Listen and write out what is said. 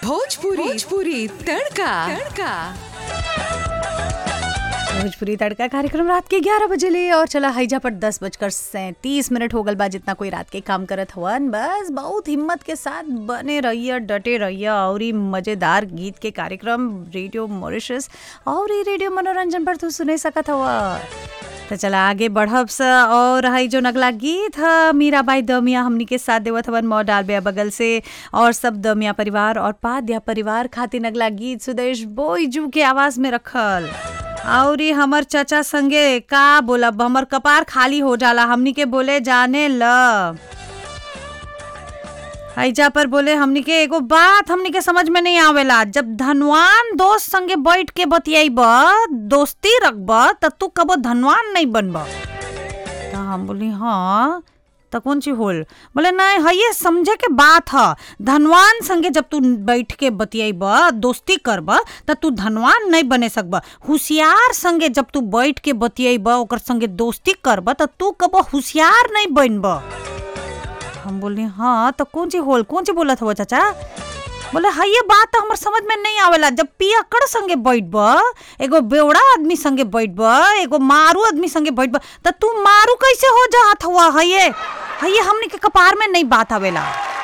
भोजपुरी भोजपुरी तड़का तड़का भोजपुरी तड़का कार्यक्रम रात के 11 बजे ले और चला हाईजा पर दस बजकर सैंतीस मिनट हो गल बा जितना कोई रात के काम करत हवन बस बहुत हिम्मत के साथ बने रहिए डटे रहिए और ई मजेदार गीत के कार्यक्रम रेडियो मॉरिशस और ई रेडियो मनोरंजन पर तू सुने सकत हवा तो चला आगे बढ़ब स और हई जो नगला गीत ह मीराबाई दमिया हमनी के साथ देवत हवन मौ डालबे बगल से और सब दमिया परिवार और पाद्या परिवार खातिर नगला गीत सुदेश बोईजू के आवाज में रखल और ई हमर चाचा संगे का बोलब हमर कपार खाली हो जाला हमनी के बोले जाने ल हैजा पर बोले हमनी के एगो बात हमनी के समझ में नहीं आवेला जब धनवान दोस्त संगे बैठ के बतियाईब दोस्ती रखब त तू कबो धनवान नहीं बनब त हम बोली हाँ त कौन चीज होल बोले नहीं है ये समझे के बात ह धनवान संगे जब तू बैठ के बतियाईब दोस्ती करब त तू धनवान नहीं बने सकब होशियार संगे जब तू बैठ के बतियाईब ओकर संगे दोस्ती करब त तू कबो होशियार नहीं बनब हम बोले हाँ तो कौन चीज होल कौन चीज बोलत हो चाचा बोले हाँ ये बात तो हमर समझ में नहीं आवेला जब पियकड़ संगे बैठब एगो बेवड़ा आदमी संगे बैठब एगो मारू आदमी संगे बैठब त तू मारू कैसे हो जात हुआ है ये है ये हमनी के कपार में नहीं बात आवेला